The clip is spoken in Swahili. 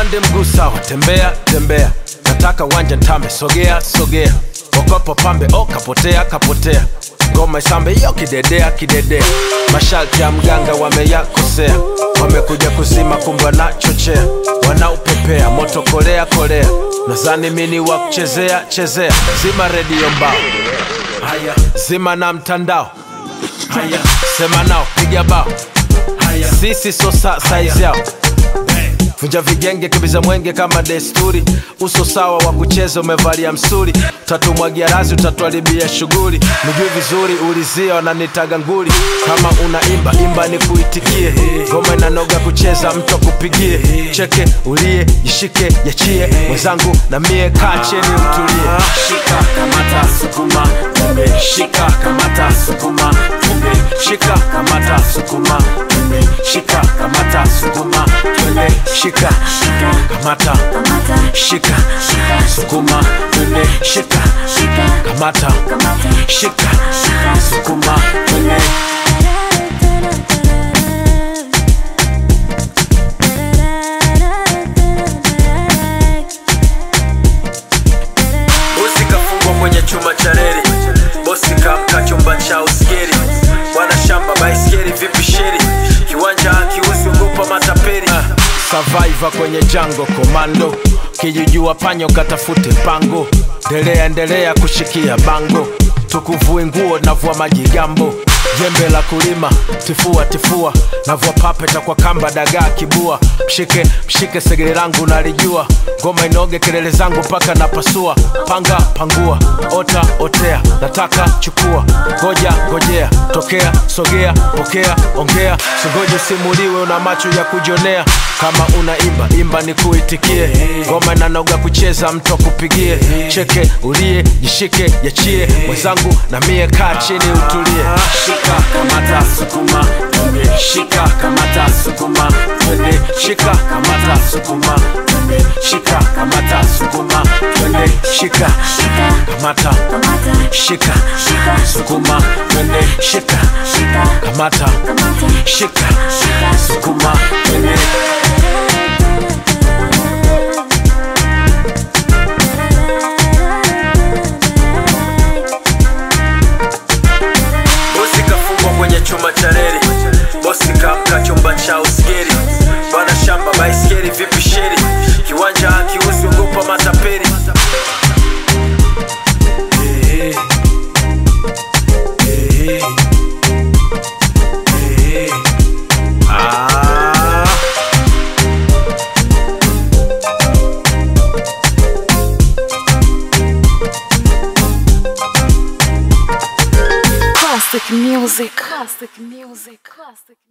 upande mguu sawa tembea tembea nataka wanja ntambe sogea sogea okopo pambe o kapotea kapotea ngoma isambe iyo kidedea kidedea masharti ya mganga wameyakosea wamekuja kuzima kumbe wanachochea wanaupepea moto kolea kolea nazani mini wa kuchezea chezea zima redio mbao haya zima na mtandao haya sema nao piga bao haya sisi so sa saizi yao vunja vigenge kibiza mwenge kama desturi uso sawa wa kucheza umevalia msuri tatumwagia razi utatuharibia shughuli nijui vizuri ulizia wananitaga nguli kama unaimba imba ni kuitikie ngoma inanoga kucheza mtu akupigie cheke ulie jishike yachie mwenzangu na mie kaa cheni utulie shika kamata sukuma twende shika kamata sukuma twende shika kamata sukuma twende shika kamata sukuma twende shika kamata shika sukuma twende shika kamata shika sukuma twende bosi kafungwa kwenye chuma cha reli bosi kamka chumba cha uskeri bwana shamba baiskeri vipi sheri kiwanja akiusi ugopa matapeli survivor kwenye jango komando kijijua panyo katafute pango ndelea endelea kushikia bango tukuvue nguo navua majigambo jembe la kulima tifua tifua navua papeta kwa kamba dagaa kibua mshike mshike segere langu nalijua ngoma inoge kelele zangu mpaka napasua panga pangua ota otea nataka chukua ngoja ngojea tokea sogea pokea ongea singoje simuliwe una macho ya kujonea kama unaimba imba ni kuitikie ngoma inanoga kucheza mtu akupigie cheke ulie jishike yachie mwenzangu na mie kaa chini utulie shika kamata sukuma twende shika kamata sukuma twende shika kamata sukuma twende shika kamata sukuma twende shika kamata shika sukuma twende shika kamata shika sukuma twende bosi kafungwa kwenye chuma cha reli bosi kamka chumba cha uskeri bwana shamba baiskeri vipi sheri kiwanja akiusi ogopa matapeli Eh, eh, eh, ah. Classic music. Classic music. Classic.